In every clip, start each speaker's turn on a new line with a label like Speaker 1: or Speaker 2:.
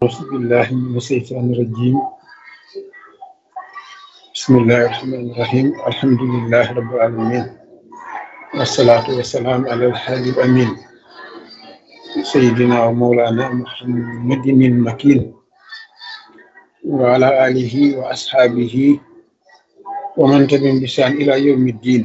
Speaker 1: أعوذ بالله من الشيطان الرجيم بسم الله الرحمن الرحيم الحمد لله رب العالمين والصلاة والسلام على الحبيب الأمين سيدنا ومولانا محمد المكين وعلى آله وأصحابه ومن تبعهم بإحسان إلى يوم الدين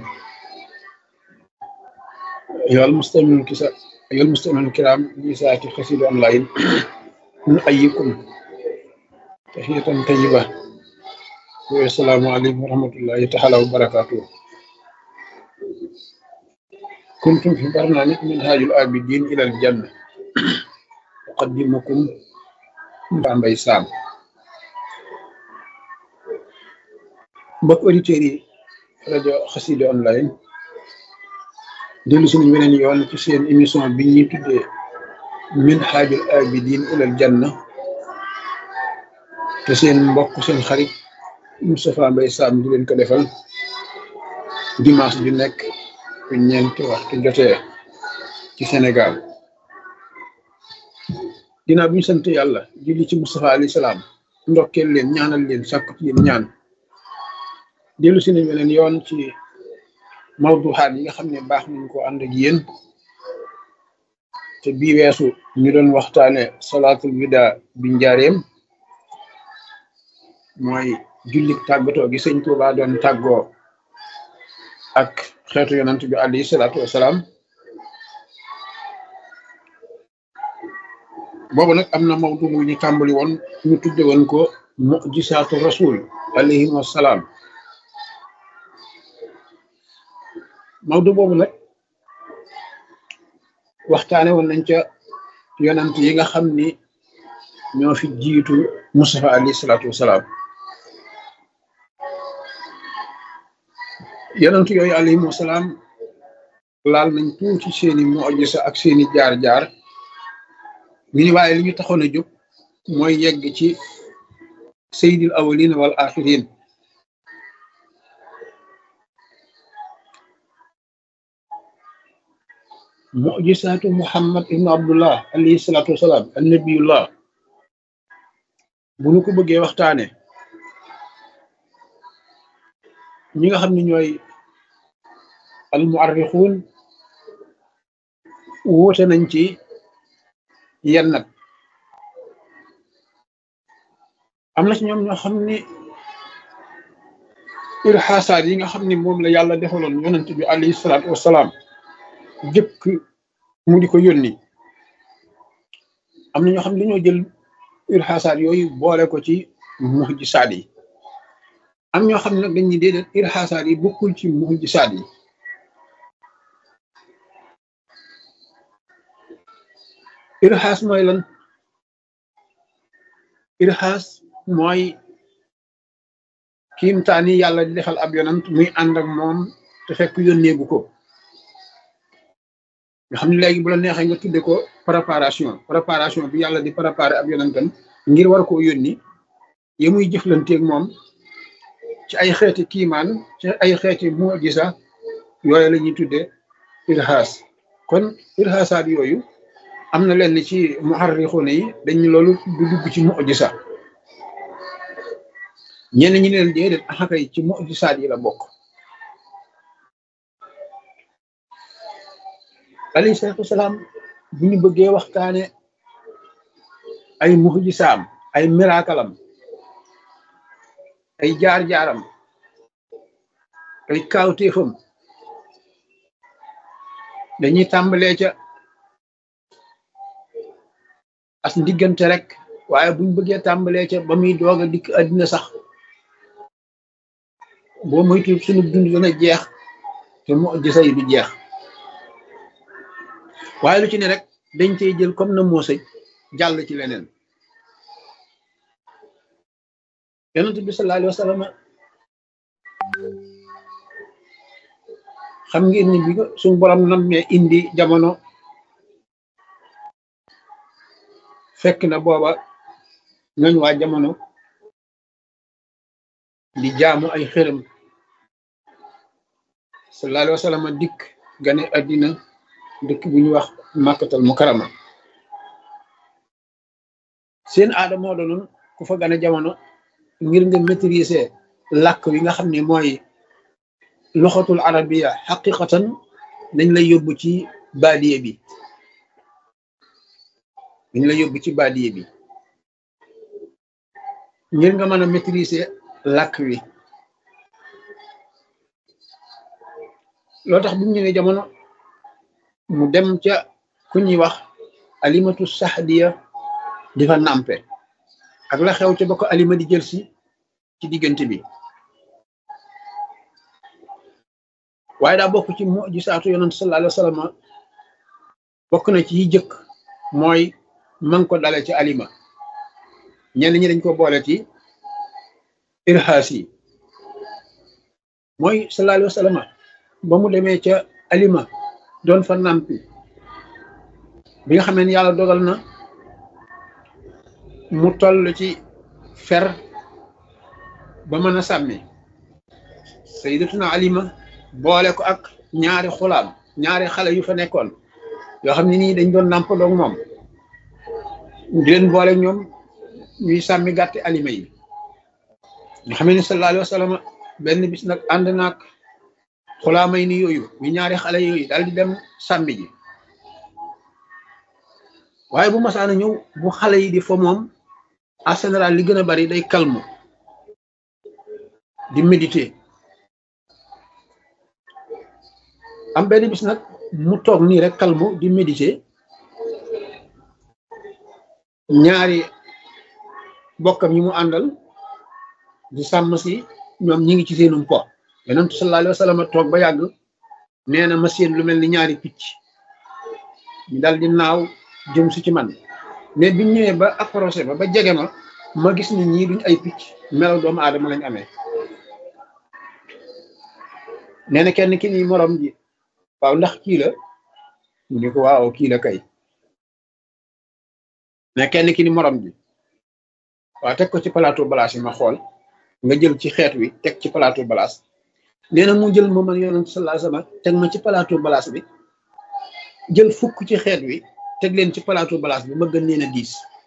Speaker 1: أيها المستمعون الكسا- أيها المستمعون الكرام لساعة خسيد أونلاين نحييكم تحية طيبة والسلام عليكم ورحمة الله تعالى وبركاته كنتم في برنامج منهاج العابدين إلى الجنة أقدمكم Bambey Sam mbokk auditeurs yi rajo Xassida online dellu suñu weneen yoon ci seen émission bi ñuy tuddee Minhajul Abidin ilal Janna te seen mbokk seen xarit Moustapha Mbaye Sam di leen ko defal dimanche ju nekk bu ñeenti waxtu jotee ci Sénégal ginnaaw bi ñu sant yàlla julli ci Moustapha alayhi salaam ndokkeel leen ñaanal leen sàkku ci yéen ñaan dellu si nañ beneen yoon ci mawduxaat yi nga xam ne baax nañ ko ànd ak yéen te bii weesu ñu doon waxtaane salaatul wida bi njaareem mooy jullik tàggatoo gi sëñ Tuubaa doon tàggoo ak xeetu yonant bi alayhi salaatu wasalaam boobu nag am na mawdu mu ñu tàmbali woon ñu tudde woon ko mujisaatu rasul alayhi wasalaam mawdu boobu nag waxtaane woon nañ ca yonant yi nga xam ni ñoo fi jiitu Mustafa alayhi salaatu wasalaam yonant yooyu alayhim wasalaam laal nañ tuuti seeni mujisa ak seeni jaar-jaar ñu ni waaye li ñu taxoon a jóg mooy yegg ci sayyidil awwalin wal axirin mujisaatu muhammad ibnu abdullah alayhi salaatu wasalaam an nabiyullah bu ñu ko bëggee waxtaane ñi nga xam ne ñooy al muarrixuun wuute nañ ci yenn nag am na ci ñoom ñoo xam ni irxaasaat yi nga xam ni moom la yàlla defaloon yonent bi alayhi salaatu wasalaam jëkk mu di ko yónni am na ñoo xam ne dañoo jël irxaasaat yooyu boole ko ci muhjisaat yi am ñoo xam ne nag dañuy déedéet irxaasaat yi bokkul ci muhjisaat yi irxaas mooy lan irxaas mooy kiimtaani yàlla di defal ab yonant muy ànd ak moom te fekk yónneegu ko nga xam ne léegi bu la neexee nga tudde ko préparation préparation bi yàlla di préparer ab yonantam ngir war koo yónni yi muy jëflanteeg moom ci ay xeeti kiimaan ci ay xeeti mujisa yooyu la ñuy tudde irxaas kon irxaasaat yooyu am na lenn ci muharrixuuna yi dañ loolu du dugg ci mujisa ñenn ñi leen déedéet axakay ci mujisaat yi la bokk alayhi salaatu wasalaam bu ñu bëggee waxtaane ay mujisaam ay miraakalam ay jaar-jaaram ay kaawteefam dañuy tàmbalee ca as ndiggante rek waaye buñ bëggee tàmbalee ca ba muy doog a dikk àddina sax boo moytu sunu dund dana jeex te mujisa yi du jeex waaye lu ci ne rek dañ cey jël comme na moosay jàll ci leneen yonent bi sallallahu alayhi wa sallam xam ngeen ni bi ko suñu borom nammee indi jamono fekk na booba ñooñ waa jamono di jaamu ay xërëm sallallahu alayhi wa sallam dikk gane àddina dëkk bu ñu wax màkkatal mukarama seen aada moo doonoon ku fa gane jamono ngir nga maîtriser làkk wi nga xam ne mooy loxatul arabiya xaqiqatan dañ lay yóbbu ci baadiye bi dañ lay yóbbu ci baadiye bi ngir nga mën a maîtriser làkk wi loo tax bu mu ñëwee jamono mu dem ca ku ñuy wax alimatu saxdiya di fa nàmpe ak la xew ca ba ko alima di jël si ci diggante bi waaye daa bokk ci mujisaatu yonent sallallahu alayhi wa sallam bokk na ci yi jëkk mooy man ko dale ci alima ñenn ñi dañ ko boole ci irhaas yi mooy sallallahu alayhi wa sallam ba mu demee ca alima doon fa nàmpi bi nga xamee ne yàlla dogal na mu toll ci fer ba mën a sàmmi sayyidatuna alima boole ko ak ñaari xulaam ñaari xale yu fa nekkoon yoo xam ne nii dañ doon nàmp doog moom di leen boole ñoom ñuy sàmmi gàtti alima yi nga xam ne sallallahu alayhi wa sallam benn bis nag ànd naag xulaamay ni yooyu ñu ñaari xale yooyu daal di dem sàmmi ji waaye bu masaana ñëw bu xale yi di fa moom en général li gën a bari day calme di méditer am benn bis nag mu toog nii rek calme di méditer ñaari bokkam yi mu àndal di sàmm si ñoom ñi ngi ci seenum po yonent sallallahu alayhi wa sallam toog ba yàgg nee na ma seen lu mel ni ñaari picc ñu dal di naaw jëm si ci man mais biñ ñëwee ba approché ba ba jege ma ma gis ni ñii duñ ay picc melaw doomu aadama lañ amee nee na kenn ki ni morom ji waaw ndax kii la mu ni ko waaw kii la kay mais kenn ki ni morom ji waaw teg ko ci plateau balaas yi ma xool nga jël ci xeet wi teg ci plateau balaas nee na mu jël ma man yonent sallallahu alayhi wasallam teg ma ci plateau balaas bi jël fukk ci xeet wi teg leen ci plateau balaas bi ma gën leen a diis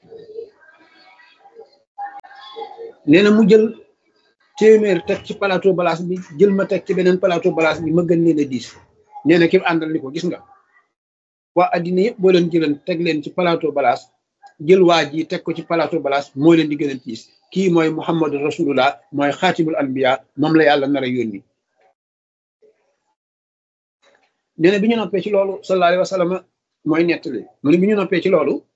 Speaker 1: nee na mu jël téeméer teg ci plateau balaas bi jël ma teg ci beneen plateau balaas bi ma gën leen a diis nee na ki àndal ni ko gis nga waa addina yëpp boo leen jëlan teg leen ci plateau balaas jël waa ji teg ko ci plateau balaas moo leen di gën a diis kii mooy muhammadu rasulullah mooy xaatibul anbiya moom la yàlla nar a yónni nee na bi ñu noppee ci loolu sallallahu alayhi wa sallam mooy nettali mu ne bi ñu noppee ci loolu